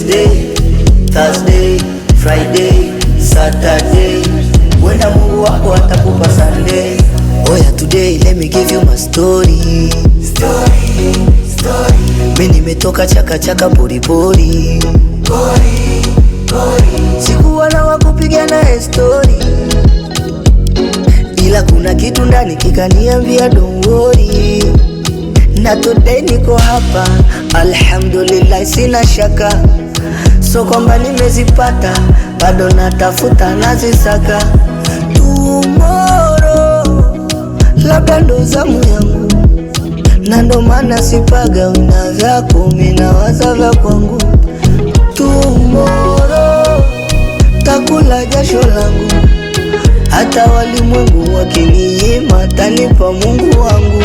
Wednesday, Thursday, Friday, Saturday. Wenda Mungu wako atakupa Sunday. Oya, today let me give you my story. Story, story. Mi nimetoka chaka chaka pori pori. Pori, pori. Sikuwa na wakupiga naye story. Ila kuna kitu ndani kikaniambia don't worry. Na today niko hapa, alhamdulillah, sina shaka, so kwamba nimezipata, bado natafuta nazisaka. Tomorrow labda ndo zamu yangu, na ndo maana sipaga wina vyako, minawaza vya kwangu. Tomorrow takula jasho langu, hata walimwengu wakininyima, tanipa Mungu wangu.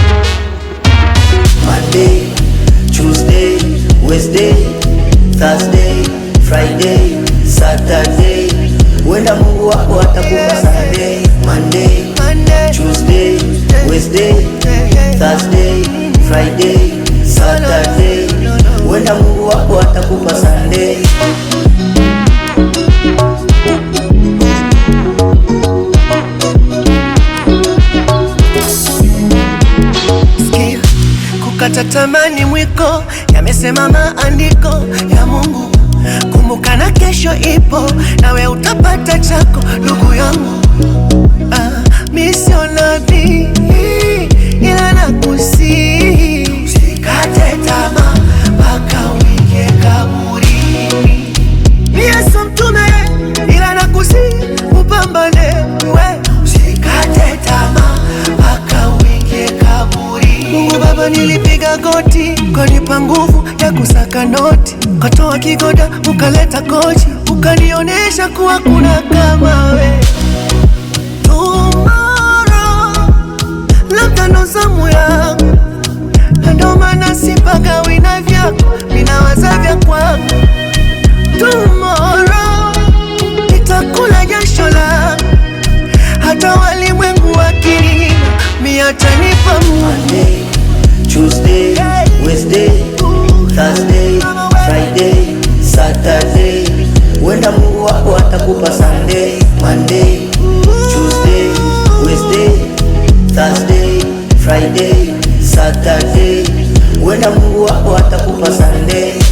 Monday, Tuesday, Wednesday, Thursday, Friday, Saturday. Wenda Mungu wako atakupa Sunday. Monday, Tuesday, Wednesday, Thursday, Friday, Saturday. Wenda Mungu wako atakupa Sunday. Sikia, kukata tamani mwiko, yamesema maandiko ya Mungu. Kumbuka na kesho ipo, nawe utapata chako, ndugu yangu. Ah, mi sio nabii, ila nakusihi usikate tamaa mpaka uingie kaburini. Mi Yesu mtume, ila nakusihi upambane we, usikate tamaa mpaka uingie kaburi. Mungu Baba, nilipiga goti, ukanipa nguvu ya kusaka noti, ukatoa kigoda, ukaleta kochi, ukanionyesha kuwa kuna kama we. Tomorrow, labda ndo zamu yangu, na ndo maana sipaga wina vyako, minawaza vya kwangu Tomorrow nitakula jasho langu, hata walimwengu wakininyima, mi atanipa Mungu. Monday, Tuesday, Wednesday, Thursday, Friday, Saturday. Wenda Mungu wako atakupa Sunday. Monday, Tuesday, Wednesday, Thursday, Friday, Saturday. Wenda Mungu wako atakupa Sunday.